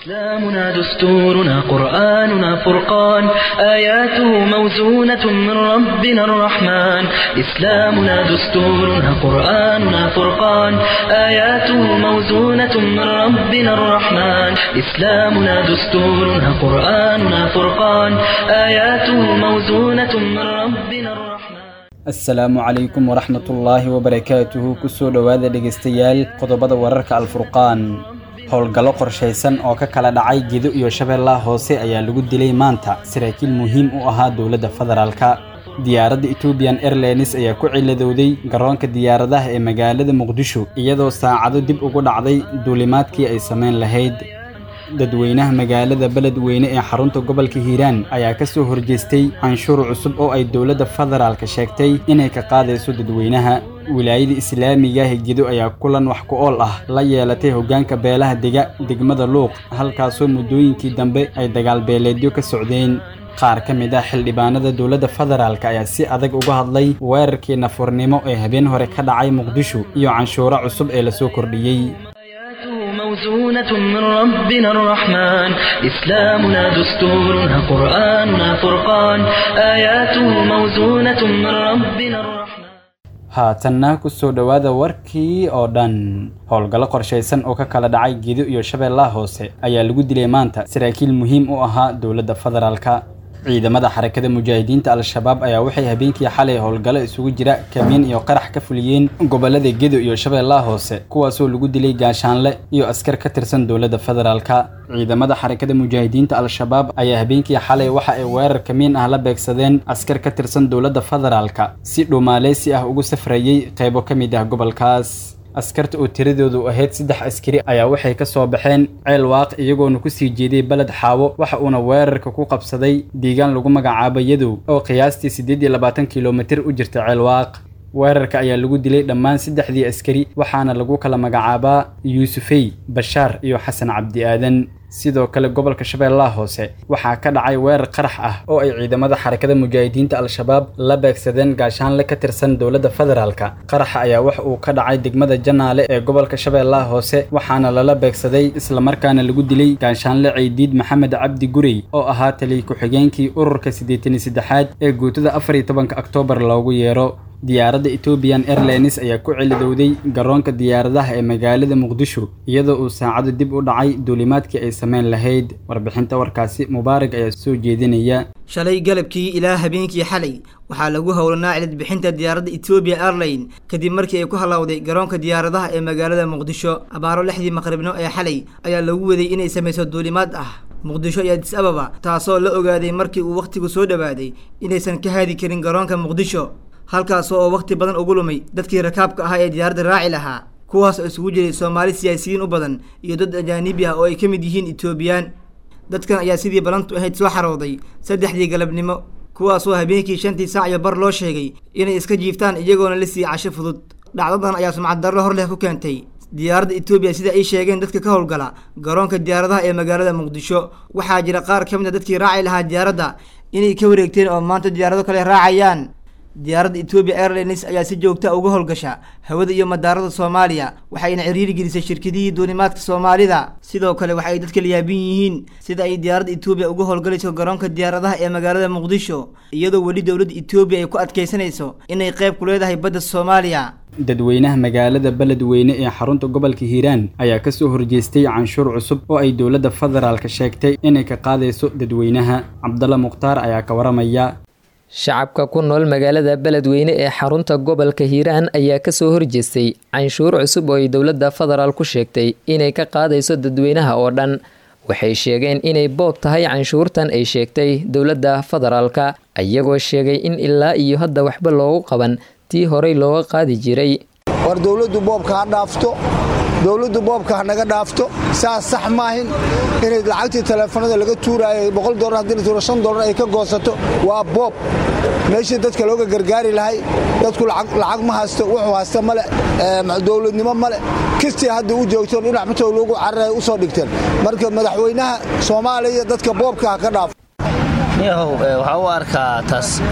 إسلامنا دستورنا قرآننا فرقان آياته موزونة من ربنا الرحمن إسلامنا دستورنا قرآننا فرقان آياته موزونة من ربنا الرحمن إسلامنا دستورنا قرآننا فرقان آياته موزونة من ربنا الرحمن asalaamu calaykum waraxmatullaahi wabarakaatuhu kusoo dhowaada dhegaystayaal qodobada wararka alfurqaan howlgallo qorshaysan oo ka kala dhacay gedo iyo shabeellaha hoose ayaa lagu dilay maanta saraakiil muhiim u ahaa dowladda federaalka diyaaradda ethoobiyan airlines ayaa ku ciladowday garoonka diyaaradaha ee magaalada muqdisho iyadoo saacado dib ugu dhacday duulimaadkii ay samayn lahayd dadweynaha magaalada beledweyne ee xarunta gobolka hiiraan ayaa ka soo horjeestay canshuur cusub oo ay dowladda federaalka sheegtay inay ka qaadayso dadweynaha wilaayada islaamiga gedo ayaa kulan wax ku ool ah la yeelatay hoggaanka beelaha dega degmada luuq halkaasoo muddooyinkii dambe ay dagaal beeleedyo ka socdeen qaar ka mid ah xildhibaanada dowladda federaalk ayaa si adag uga hadlay weerarkii nafurnimo ee habeen hore ka dhacay muqdisho iyo canshuuro cusub ee lasoo kordhiyey موزونة من ربنا الرحمن إسلامنا دستورنا قرآننا فرقان آياته موزونة من ربنا الرحمن haatanna ku soo dhowaada warkii oo dhan howlgallo qorshaysan oo ka kala dhacay gedo iyo shabeellaha hoose ayaa lagu dilay maanta saraakiil muhiim u ahaa dowladda federaalka ciidamada xarakada mujaahidiinta al-shabaab ayaa waxay habeenkii xalay howlgallo isugu jira kamiin iyo qarax ka fuliyeen gobollada gedo iyo shabeellaha hoose kuwaasoo lagu dilay gaashaanle iyo askar ka tirsan dowladda federaalka ciidamada xarakada mujaahidiinta al-shabaab ayaa habeenkii xalay waxa ay weerar kamiin ah la beegsadeen askar ka tirsan dowladda federaalka si dhuumaaleysi ah ugu safrayey qaybo ka mid ah gobolkaas askarta oo tiradoodu ahayd saddex askari ayaa waxay ka soo baxeen ceel waaq iyagoona kusii jeeday beled xaawo waxa uuna weerarka ku qabsaday deegaan lagu magacaabo yadow oo qiyaastii siddeed iyo labaatan kilomitir u jirta ceel waaq weerarka ayaa lagu dilay dhammaan saddexdii askari waxaana lagu kala magacaabaa yuusufey bashaar iyo xasan cabdi aadan sidoo kale gobolka shabeellaha hoose waxaa ka dhacay weerar qarax ah oo ay ciidamada xarakada mujaahidiinta al-shabaab la beegsadeen gaashaanle ka tirsan dowladda federaalka qaraxa ayaa wax uu ka dhacay degmada janaale ee gobolka shabeellaha hoose waxaana lala beegsaday islamarkaana lagu dilay gaashaanle ceydiid maxamed cabdi gurey oo ahaa taliy ku-xigeenkii ururka siddeetan iyo saddexaad ee guutada afar iyo tobanka oktoobar loogu yeero diyaaradda ethoobiyan airlines ayaa ku celidowday garoonka diyaaradaha ee magaalada muqdisho iyadoo uu saacado dib u dhacay duulimaadkii ay samayn lahayd warbixinta warkaasi mubaarag ayaa soo jeedinaya shalay galabkii ilaa habeenkii xalay waxaa lagu howlanaa cilidbixinta diyaaradda ethoobiya airline kadib markii ay ku hallowday garoonka diyaaradaha ee magaalada muqdisho abaaro lixdii maqribno ee xalay ayaa lagu waday inay samayso duulimaad ah muqdisho iyo adis ababa taasoo la ogaaday markii uu wakhtigu soo dhowaaday inaysan ka haadi karin garoonka muqdisho halkaas oo wakhti badan ugu lumay dadkii rakaabka ahaa ee diyaaradda raaci lahaa kuwaas oo isugu jiray soomaali siyaasiyiin u badan iyo dad ajaanibi ah oo ay ka mid yihiin etoobiyaan dadkan ayaa sidii balantu ahayd soo xarooday saddexdii galabnimo kuwaasoo habeenkii shantii saac iyo bar loo sheegay inay iska jiiftaan iyagoona la sii casho fudud dhacdadan ayaa sumcad darro hor leh ku keentay diyaaradda etoobiya sida ay sheegeen dadka ka howlgala garoonka diyaaradaha ee magaalada muqdisho waxaa jira qaar ka mid a dadkii raaci lahaa diyaaradda inay ka wareegteen oo maanta diyaarado kale raacayaan diyaaradda etoobiya airlines ayaa si joogta uga howlgasha hawada iyo madaarada soomaaliya waxayna ciriiri gelisay shirkadihii duulimaadka soomaalida sidoo kale waxa ay dadka layaabin yihiin sida ay diyaaradda etoobiya uga howlgalayso garoonka diyaaradaha ee magaalada muqdisho iyadoo weli dowladda etoobiya ay ku adkaysanayso inay qayb ku leedahay badda soomaaliya dadweynaha magaalada beledweyne ee xarunta gobolka hiiraan ayaa ka soo horjeestay canshuur cusub oo ay dowladda federaalka sheegtay inay ka qaadayso dadweynaha cabdalla mukhtaar ayaa ka waramaya shacabka ku nool magaalada beledweyne ee xarunta gobolka hiiraan ayaa kasoo horjeestay canshuur cusub oo ay dowladda federaal ku sheegtay inay ka qaadayso dadweynaha oo dhan waxay sheegeen inay boob tahay canshuurtan ay sheegtay dowladda federaalka iyagoo sheegay in ilaa iyo hadda waxba loogu qaban tii horey looga qaadi jiray war dowladdu boobka ha dhaafto dowladdu boobka ha naga dhaafto saas sax maahin inay lacagtii taleefanada laga tuuraayo boqol dolar haddii la tuuro shan dolar ay ka goosato waa boob meeshii dadka looga gargaari lahay dadku lacag ma haysto wuxuu haysta male dowladnimo male kistii hadda u joogto dhinac matow loogu cararay u soo dhigteen marka madaxweynaha soomaaliya dadka boobka ha ka dhaafo yahow waxaa u arkaa taas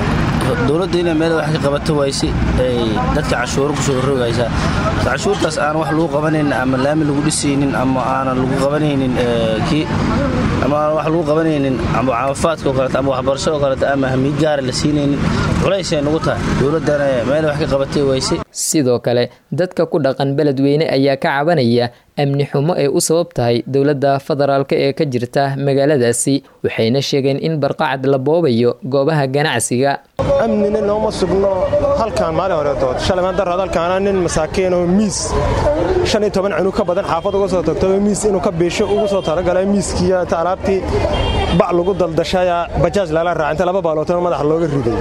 dowladda inay meel wax ka qabato wayse ay dadka cashuuro kusoo rogaysaa cashuurtaas aan wax lagu qabanaynin ama laami lagu dhisaynin ama aanan lagu qabanaynin kii ama aan wax lagu qabanaynin ama caafimaadka oo kaleeto ama waxbarasho oo kaleeto ama hamiid gaara la siinaynin culaysay nagu tahay dowladdana meel wax ka qabatay wayse sidoo kale dadka ku dhaqan beledweyne ayaa ka cabanaya amni xumo ay u sabab tahay dowladda federaalk ee ka jirta magaaladaasi waxayna sheegeen in barqacad la boobayo goobaha ganacsiga amnina nooma sugno halkaan maalin horeetood shalay darad halkaana nin masaakiin oo miis shan iyo toban cunug ka badan xaafad uga soo tagto miis inuu ka biisho ugu soo talagalay miiskiiya ta alaabtii bac lagu daldashaya bajaaj lala raaca inta laba baalootana madaxa looga riday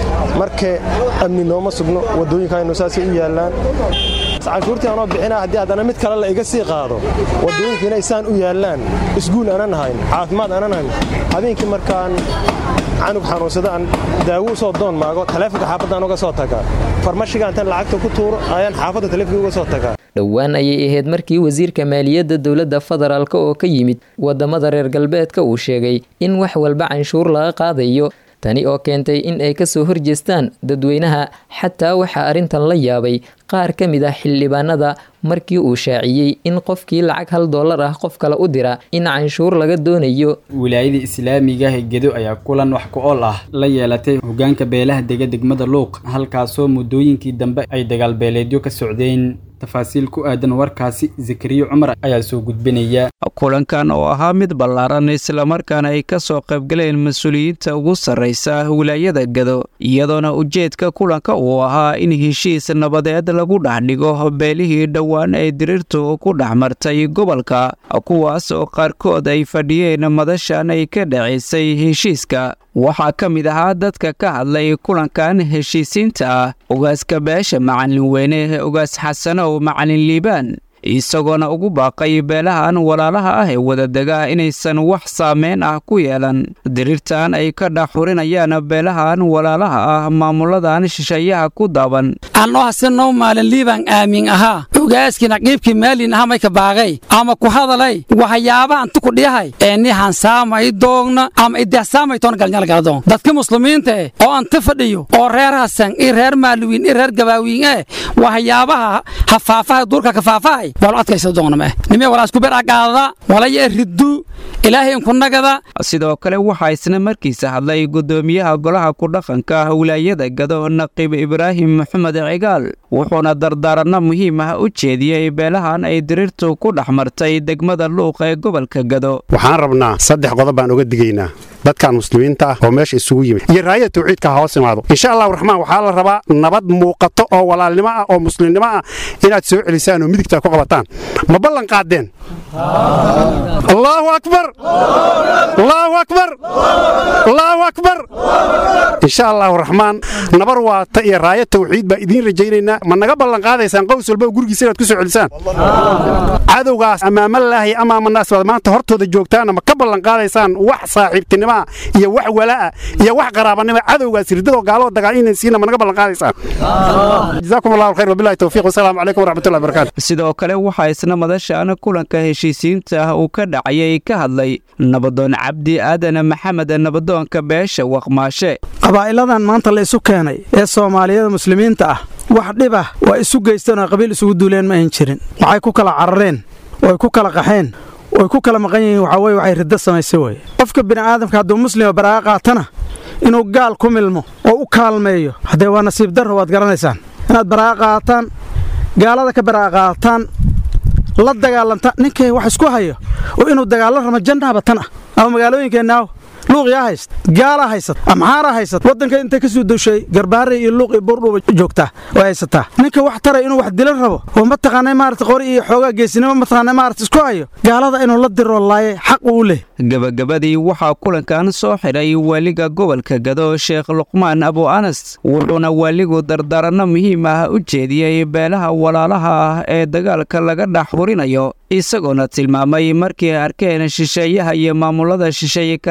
marka amni nooma sugno waddooyinkaynu saasay u yaallaan canshuurtii anoo bixina haddii haddana mid kale la iga sii qaado waddooyinka inay saan u yaallaan isguul aanan hayn caafimaad aanan hayn habeenkii markaan canug xanuunsada aan daawo usoo doon maago taleefonka xaafadaan uga soo tagaa farmashiga intaan lacagta ku tuuro ayaan xaafadda taleefonka uga soo tagaa dhowaan ayay ahayd markii wasiirka maaliyadda dowladda federaalk oo ka yimid waddamada reer galbeedka uu sheegay in wax walba canshuur laga qaadayo tani oo keentay in ay kasoo horjeestaan dadweynaha xataa waxaa arrintan la yaabay qaar ka mid ah xildhibaanada markii uu shaaciyey in qofkii lacag hal dollar ah qof kale u dira in canshuur laga doonayo wilaayada islaamiga gedo ayaa kulan wax ku ool ah la yeelatay hogaanka beelaha dega degmada luuq halkaasoo muddooyinkii dambe ay dagaalbeeleedyo ka socdeen tafaasiil ku aadan warkaasi zakariya cumar ayaa soo gudbinaya kulankan oo ahaa mid ballaaran islamarkaana ay ka soo qaybgaleen mas-uuliyiinta ugu sarraysa wilaayada gado iyadoona ujeedka kulanka uu ahaa in heshiis nabadeed lagu dhex dhigo beelihii dhowaan ee diriirtu ku dhex martay gobolka kuwaas oo qaarkood ay fadhiyeen madashan ay ka dhacaysay heshiiska waxaa ka mid ahaa dadka ka hadlay kulankan heshiisiinta ah ogaaska beesha macalin weyne ogaas xasanow macalin liibaan isagoona ugu baaqay beelahan walaalaha ah ee wadadega inaysan wax saameyn ah ku yeelan diriirtan ay ka dhaxurinayaan beelahan walaalaha ah maamuladan shisheeyaha ku daaban anoo hasenow maalin liibaan aamin ahaa ogaaskii naqiibkii maalin aha mayka baaqay ama ku hadalay waxyaabaha anti ku dhiyahay ee nihan saamay doogna ama idehsaamay toona galnyalgaladoon dadka muslimiinta eh oo anti fadhiyo oo reer hasan i reer maaluwiin i reer gabaawiin eh waxyaabaha hafaafaha duurka kafaafahay sidoo kale waxaa isna markiisa hadlay gudoomiyaha golaha ku-dhaqanka wilaayada gado naqiib ibraahim maxamed cigaal wuxuuna dardaaranno muhiim ah u jeediyey beelahan ay diriirtu ku dhex martay degmada luuq ee gobolka gado waxaan rabnaa saddex qodob baan uga digaynaa dadkan muslimiinta ah oo meesha isugu yimid iyo raayada tawxiidka ha hoos imaado insha allahu raxmaan waxaa la rabaa nabad muuqato oo walaalnimo ah oo muslimnimo ah inaad soo celisaan oo midigtaa ku qabataan ma ballan qaadeen allaahu akbar allaahu akbar allaahu akbar insha allahu raxmaan nabar waata iyo raaya tawxiid baa idiin rajaynaynaa ma naga ballan qaadaysaan qows walba oo gurigiisa inaad ku soo celisaan cadowgaas amaamalaahi amaamanaas baad maanta hortooda joogtaana ma ka ballan qaadaysaan wax saaxiibtinimo iyo wax walaa iyo wax qaraabanimo cadowgaas ridadoo gaaloo dagaal inaysiina ma naga ballan qaadaysaan jazaakum allahu khayr wabillahi tawfiiq wasalaamu calaykum waraxmatullahi barakatu sidoo kale waxaa isna madashan kulanka heshiisiinta ah uu ka dhacayay ka hadlay nabadoon cabdi aadan maxamed nabadoonka beesha waqmaashe qabaa'iladan maanta la isu keenay ee soomaaliyada muslimiinta ah wax dhib ah waa isu geysteen oo qabiil isugu duuleen ma ayn jirin waxay ku kala carareen oo ay ku kala qaxeen oy ku kala maqan yihiin waxaa weye waxay riddo samaysay weye qofka bini'aadamka hadduu muslima baraa'a qaatana inuu gaal ku milmo oo u kaalmeeyo haddee waa nasiib darro waad garanaysaan inaad baraa'a qaataan gaalada ka baraa'a qaataan la dagaalanta ninkay wax isku hayo oo inuu dagaallo ramo jannaaba tan ah ama magaalooyinkeenaaw luuqyaa hayst gaalaa haysat amxaaraa haysat waddanka intay ka soo dushay garbaare iyo luuq iyo buurdhuba joogtaa oo haysataa ninka wax taray inuu wax dilo rabo oo mataqaanay maarata qori iyo xoogaa geesinimo mataqaanay maarata isku hayo gaalada inuu la diroo laaye xaq uu leh gabagabadii waxaa kulankan soo xidhay waaliga gobolka gado sheekh luqmaan abu anas wuxuuna waaligu dardaaranno muhiim ah u jeediyey beelaha walaalaha ah ee dagaalka laga dhex hurinayo isagoona tilmaamay markii ay arkeen shisheeyaha iyo maamulada shisheeye kalkaalka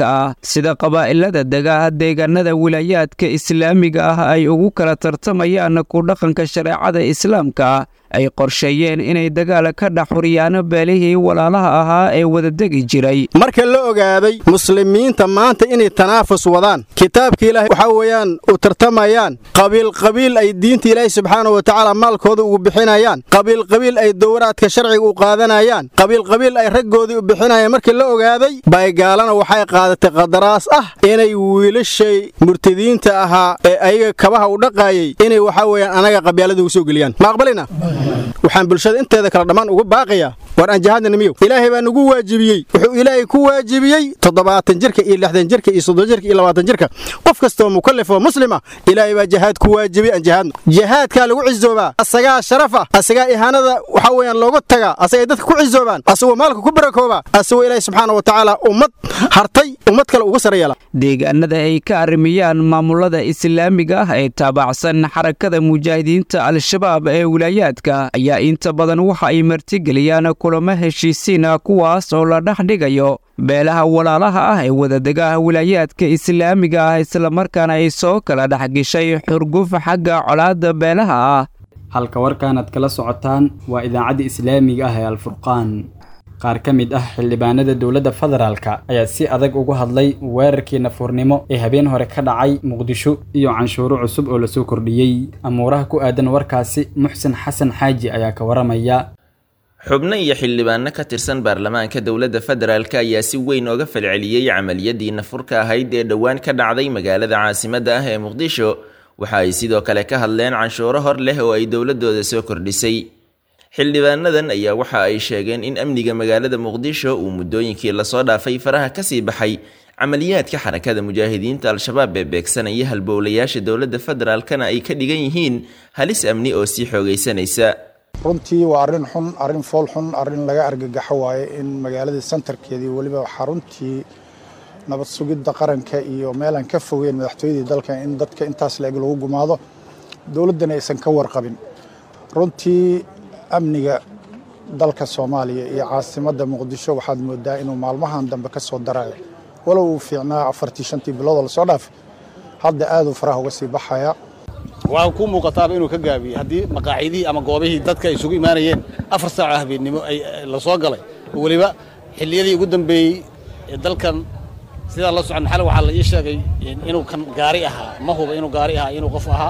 muslimiinta ah sida qabaa'ilada dega deegaanada wilaayaadka islaamiga ah ay ugu kala tartamayaan ku dhaqanka shareecada islaamka ay qorsheeyeen inay dagaal ka dhex xuriyaan beelihii walaalaha ahaa ee wadadegi jiray marka la ogaaday muslimiinta maanta inay tanaafus wadaan kitaabka ilaahay waxaa weeyaan u tartamayaan qabiilqabiil ay diinta ilaahay subxaana wa tacaala maalkooda ugu bixinayaan qabiilqabiil ay dowraadka sharciga u qaadanayaan qabiilqabiil ay raggoodii u bixinayaan markii la ogaaday baygaalana waxay qaadatay qadaraas ah inay wiilashay murtadiinta ahaa ee ayaga kabaha u dhaqaayay inay waxaa weeyaan anaga qabyaalada ugu soo geliyaan ma aqbalina waxaan bulshada inteeda kale dhammaan uga baaqayaa war aan jihaadna miyow ilaahay baa nagu waajibiyey wuxuu ilaahay ku waajibiyey toddobaatan jirka iyo lixdan jirka iyo soddon jirka iyo labaatan jirka qof kastoo mukallaf oo muslima ilaahay baa jihaad ku waajibiyey aan jihaadno jihaadkaa lagu cizoobaa asagaa sharafa asagaa ihaanada waxaa weeyaan looga tagaa asagay dadka ku cizoobaan asagoo maalka ku barakoobaa asagoo ilaahay subxaana wa tacaala ummad hartay ummad kale uga sare yeela deegaanada ay ka arrimiyaan maamulada islaamiga ah ee taabacsan xarakada mujaahidiinta al-shabaab ee wilaayaadka ayaa inta badan waxa ay martigeliyaan kulamo heshiisiina kuwaas oo la dhex dhigayo beelaha walaalaha ah ee wadadegaha wilaayaadka islaamiga ah islamarkaana ay soo kala dhex geshay xurguf xagga colaadda beelaha ah halka warkaanaad kala socotaan waa idaacadda islaamiga ah ee alfurqaan qaar ka mid ah xildhibaanada dowladda federaalka ayaa si adag uga hadlay weerarkii nafuurnimo ee habeen hore ka dhacay muqdisho iyo canshuuro cusub oo lasoo kordhiyey amuuraha ku aadan warkaasi muxsen xasan xaaji ayaa ka waramaya xubno iyo xildhibaano ka tirsan baarlamaanka dowladda federaalk ayaa si weyn ooga falceliyey camaliyadii nafurka ahayd ee dhowaan ka dhacday magaalada caasimadda ah ee muqdisho waxa ay sidoo kale ka hadleen canshuuro hor leh oo ay dowladooda soo kordhisay xildhibaanadan ayaa waxa ay sheegeen in amniga magaalada muqdisho uu muddooyinkii lasoo dhaafay faraha kasii baxay camaliyaadka xarakada mujaahidiinta al-shabaab ee beegsanaya halbowlayaasha dowladda federaalkana ay ka dhigan yihiin halis amni oo sii xoogaysanaysa runtii waa arrin xun arrin fool xun arrin laga argagaxo waaye in magaaladii santarkeedii weliba xaruntii nabad sugidda qaranka iyo meelaan ka fogeyn madaxtooyadii dalka in dadka intaas la-eg lagu gumaado dowladdana aysan ka warqabin runtii amniga dalka soomaaliya iyo caasimadda muqdisho waxaad moodaa inuu maalmahan dambe ka soo darayo walow uu fiicnaa afartii shantii biloodoo lasoo dhaafay hadda aaduu faraha uga sii baxaya waxaa ku muuqataaba inuu ka gaabiyey haddii maqaacidihii ama goobihii dadka ay isugu imaanayeen afar saaco habeennimo ay la soo galay oo weliba xilliyadii ugu dambeeyey ee dalkan sidaa la socon xal waxaa la ii sheegay inuu kan gaari ahaa ma huba inuu gaari ahaa inuu qof ahaa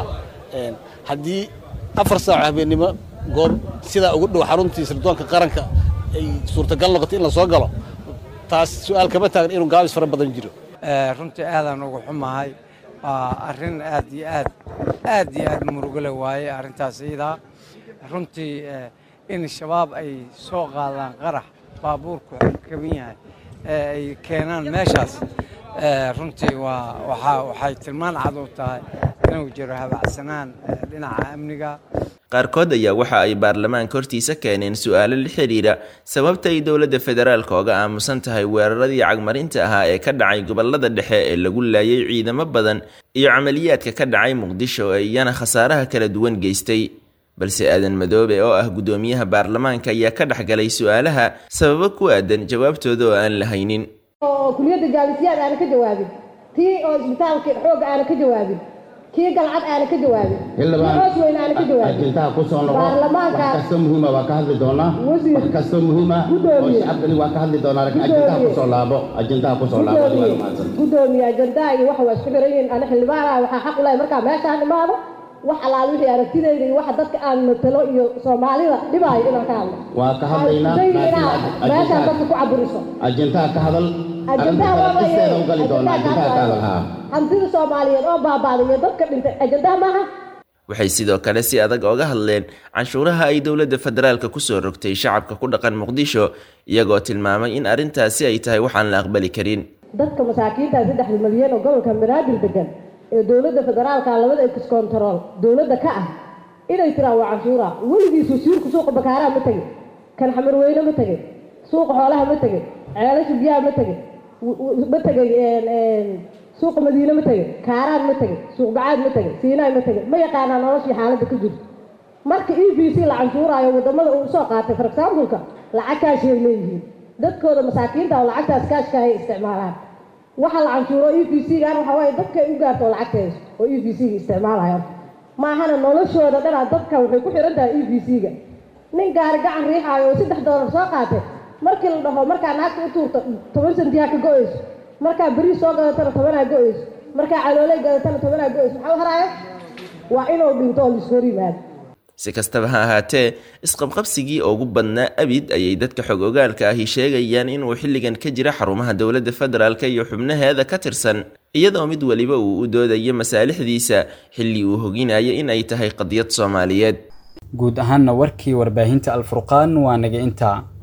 haddii afar saaco habeennimo goob sidaa ugu dhow xaruntii sirdoonka qaranka ay suurtagal noqoto in la soo galo taas su-aal kama taagan inuu gaabis fara badan jiro runtii aadaan ugu xumahay waa arrin aad iyo aad aad iyo aad murugale waaye arrintaas iyadaa runtii in shabaab ay soo qaadaan qarax baabuurku kaban yahay ee ay keenaan meeshaas runtii waa waxaa waxay tilmaan cad u tahay inuu jiro habacsanaan dhinaca amniga qaarkood ayaa waxa ay baarlamaanka hortiisa keeneen su-aalo la xidhiidha sababta ay dowladda federaalka oga aamusan tahay weeraradii cagmarinta ahaa ee ka dhacay gobolada dhexe ee lagu laayay ciidamo badan iyo camaliyaadka ka dhacay muqdisho ee iyana khasaaraha kala duwan geystay balse aadan madoobe oo ah guddoomiyaha baarlamaanka ayaa ka dhexgalay su-aalaha sababo ku aadan jawaabtooda oo aan la haynin oo kuliyadda jaalisiyaad aana ka jawaabin tii oo isbitaalka xoogga aana ka jawaabin kii galcad aana ka jawaabin hoos weyn aana ka jawaabin ajendaha ku soo noqo baarlamaanka wax kasta muhiima waa ka hadli doonaa wax kasta muhiima oo shacabkani waa ka hadli doonaa laakiin ajendaha ku soo laabo ajendaha ku soo laabo waa mahadsan gudoomiye ajendaha iyo waxa waa isku xiran yihiin ana xildhibaanaha waxaa xaq u lahay markaa meeshaan imaado wax alaal wixii aragtidayda iyo waxa dadka aan matalo iyo soomaalida dhibaayo inaan ka hadlo waa ka hadlaynaa meeshaan dadka ku caburiso ajendaha ka hadal ajendaha arrinta u gali doonaa ajendaha ka hadal haa hantida soomaaliyeed oo baabaaday iyo dadka dhintay ajendaha maaha waxay sidoo kale si adag oga hadleen canshuuraha ay dowladda federaalka kusoo rogtay shacabka ku dhaqan muqdisho iyagoo tilmaamay in arrintaasi ay tahay waxaan la aqbali karin dadka masaakiinta saddexda milyan oo gobolka banaadir degan ee dowladda federaalka labada ex control dowladda ka ah inay tiraan waa canshuura weligiisu siirku suuqa bakaaraha ma tegin kan xamarweyne ma tegin suuqa xoolaha ma tegin ceelasha biyaha ma tegin ma tegin suuqa madiine ma tegin kaaraan ma tegin suuq bacaad ma tegin siinaay ma tegin ma yaqaanaa noloshii xaaladda ka jirto marka e b c la canshuuraayo wadamada uu soo qaatay for exampleka lacag kaashay leeyihiin dadkooda masaakiinta oo lacagtaas kaashka hay isticmaalaan waxa la canshuuro e v c gaan waxaa waaye dadka ay u gaarto oo lacagta hayso oo e v c ga isticmaalayo maahana noloshooda dhanaa dadka waxay ku xihan tahay e v c ga nin gaari gacan riixaayo oo saddex doolar soo qaatay markii la dhaho markaa naagta u tuurto toban sentiha ka go-ayso markaa beriis soo gadatana tobanaa go-ayso markaa calooley gadatana tobanaa go-ayso maxaa u haraayo waa inuu dhinto oo laisku hor yimaado si kastaba ha ahaatee isqabqabsigii ugu badnaa abid ayay dadka xog ogaalka ahi sheegayaan inuu xilligan ka jira xarumaha dowladda federaalk iyo xubnaheeda ka tirsan iyadoo mid weliba uu u doodayo masaalixdiisa xilli uu hoginayo in ay tahay qadiyad soomaaliyeed guud ahaanna warkii warbaahinta alfurqaan waa naga intaa